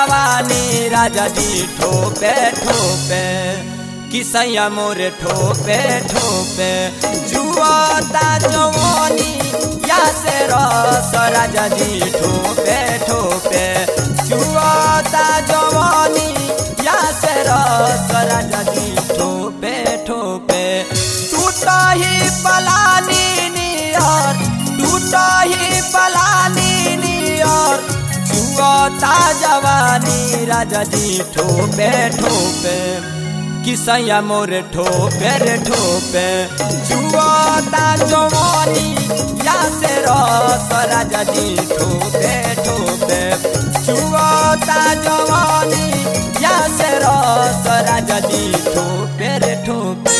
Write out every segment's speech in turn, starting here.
जवानी राजा जी ठोपे ठोपे किसैया मोरे ठोपे ठोपे जुआता जवानी या से रस राजा जी ठोपे ठोपे जुआता जवानी या से रस राजा जी ठोपे ठोपे टूटा ही पलानी नियर टूटा ही पलानी नियर जुआता जवानी राजा जी ठोपे ठोपे किसैया मोरे ठोपे रे ठोपे जुआता जवानी या से रस राजा जी ठोपे ठोपे जुआता जवानी या से रस राजा जी ठोपे रे ठोपे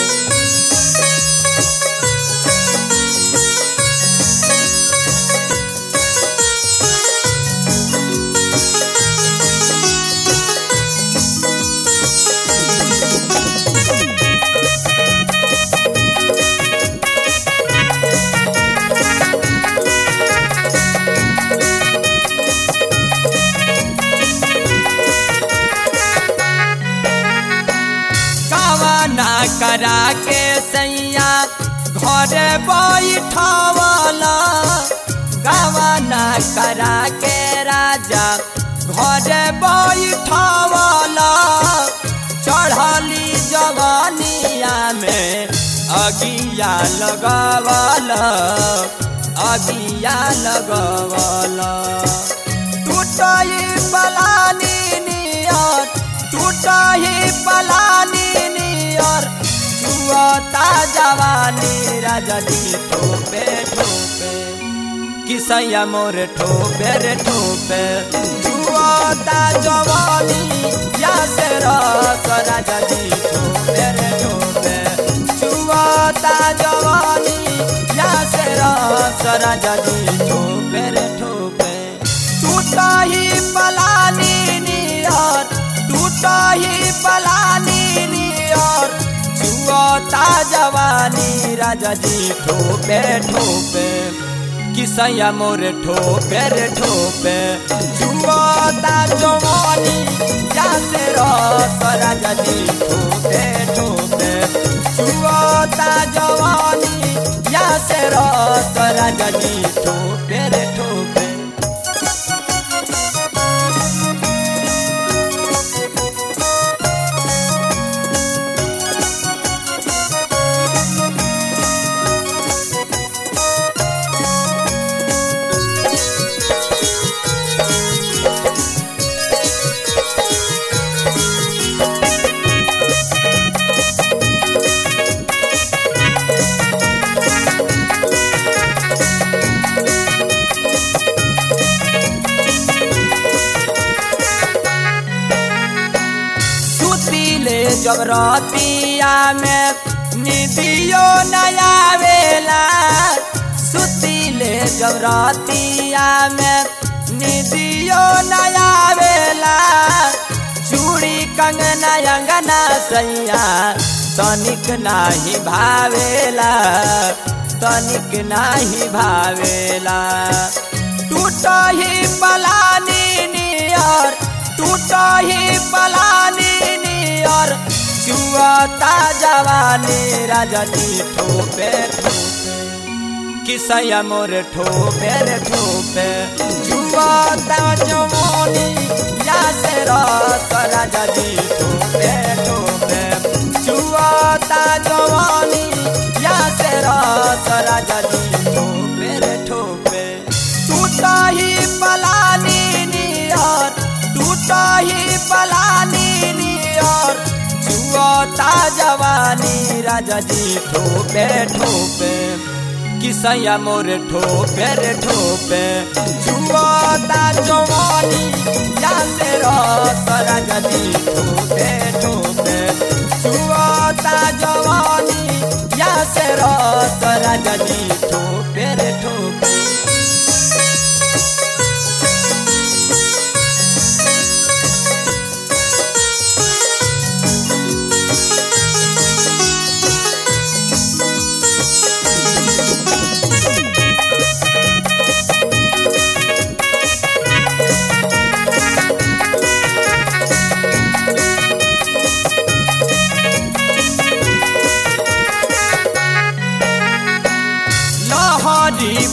कवाना करा के सैया घरे बैठवला कवाना करा के राजा घरे बैठवला चढ़ली जवानिया में अगिया लगवला अगिया लगवला टूटई पलानी नियर टूटही पलानी नियर छुअता जवानी राजा जी ठोपे ठोपे किसैया मोर ठोपे रे ठोपे छुअता जवानी या से रस राजा जी ठोपे रे ठोपे छुअता जवानी या से रस राजा जी ठोपे रे ठोपे टूटही पलानी नियर टूटही पलानी नियर जुआता जवानी राजा जी ठोपे ठोपे किसैया मोरे ठोपे रे ठोपे जुआता जवानी या से रस राजा जी ठोपे ठोपे जुआता जवानी या से रस राजा जी ठोपे रे ठोपे सुतीले जब रतिया में निदियो नया वेला सुतीले जब रतिया में निदियो नया वेला चूड़ी कंगना अंगना सैया तनिक नाही भावेला तनिक नाही भावेला टूटही पलानी नियर टूटही पलानी नियर जुआता जवानी राजा जी ठोपे ठोपे किसैया मोर ठोपे रे ठोपे जुआता जवानी या से रस राजा जी ठोपे ठोपे जुआता जवानी या से रस राजा जी ठोपे रे ठोपे टूटही पलानी नियर टूटही पलानी नियर जुआता जवानी राजा जी ठोपे ठोपे किसैया मोर ठोपे रे ठोपे जुआता जवानी या से रस राजा जी ठोपे ठोपे जुआता जवानी या से रस राजा जी ठोपे रे ठोपे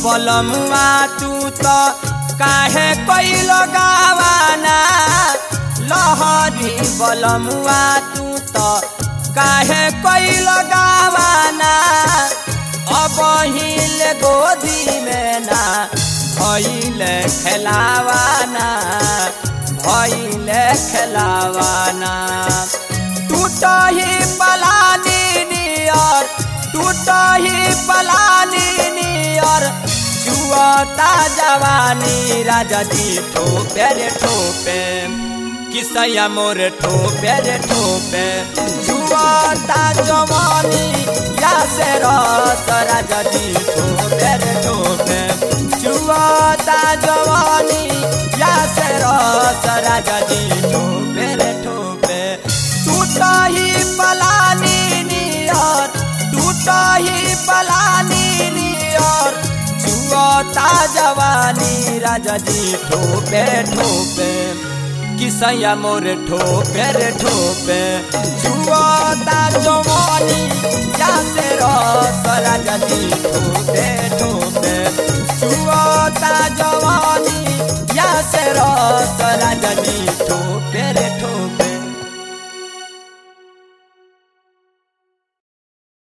बलमुआ तू तो काहे कैल गावाना लहरी बलमुआ तू तो काहे कैल गावाना अब हिल गोदी में ना भइल खेलावाना भइल खेलावाना टूट ही पलानी नियर टूट ही पलानी नियर जुआता जवानी राजा जी ठोपे रे ठोपे किसैया मोर ठोपे रे ठोपे जुआता जवानी या से रस राजा जी ठोपे रे ठोपे जुआता जवानी या से रस राजा जी ठोपे रे ठोपे टूट ही पलानी नियर टूट ही पलानी नियर जुआता जवानी राजा जी ठोपे ठोपे किसैया मोर ठोपे रे ठोपे जुआता जवानी या से रस राजा जी ठोपे ठोपे जुआता जवानी या से रस